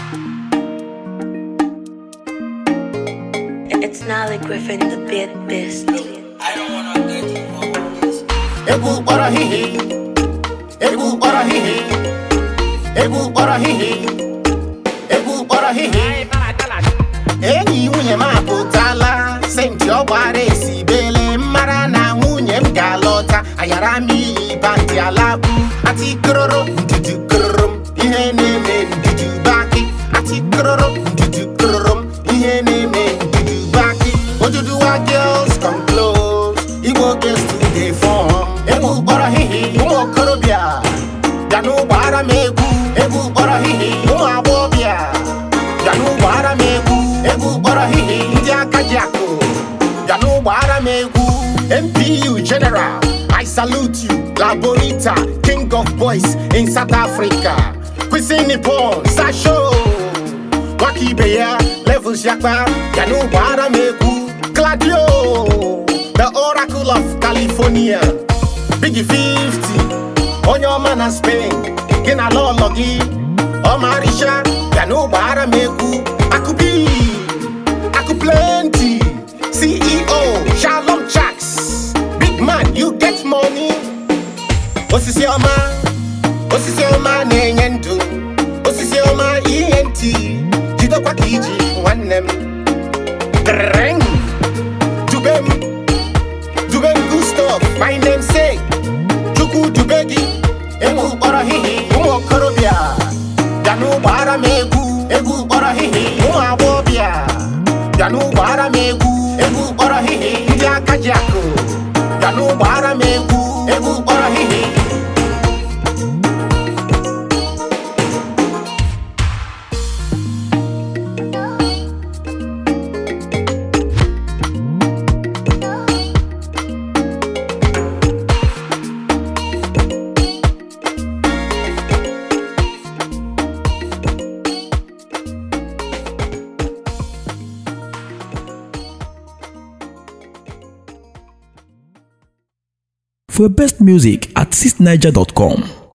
It's Nolly Griffin, the bit beast. egwu kpọrọ hihi egwu kpọrọ hihi egwu kpọrọ hihi egwu kpọrọ hihi enyi nwunye m apụtala senti ọ gbara esi bele mara na nwunye m ga-alọta ayara m iyi bandị alakpu atikororo ndudu kororo m ihe na-eme ndudu baki atikororo ndudu kororo m ihe na-eme ndudu baki oduduwa girls come close igbo girls to dey form egwu kpọrọ hihi ụmụ okorobịa bịa n'ụgbọ ara m egwu egwu kpọrọ hihi ụmụ agbọghọbịa bịa n'ụgbọ ara m egwu egwu kpọrọ hihi ndị aka ji akụ bịa n'ụgbọ ara m egwu mpu general i salute you la bonita king of boys in south africa kwisi nippon sasho nwaka ibe ya levels yakpa bịa n'ụgbọ ara m egwu gladio the oracle of california bigi 50 onye ọma na spain gị na lọlọ gị ọmarịcha bịa n'ụgbọ ara m egwu akụbi akụ plenty ceo shalom chaks big man you get money osisi ọma osisi ọma na-enye ndụ osisi ọma ihe ntị jidekwa ka iji nwanne m Dreng. dube m dube m gustav my name say chukwu dube gị egwu kpọrọ hihi ụmụ okorobịa bịa n'ụgbọ ara m egwu egwu kpọrọ hihi ụmụ agbọghọbịa bịa n'ụgbọ ara m egwu egwu kpọrọ hihi ndị aka ji akụ bịa n'ụgbọ ara m egwu egwu kpọrọ hihi For best music at 6niger.com.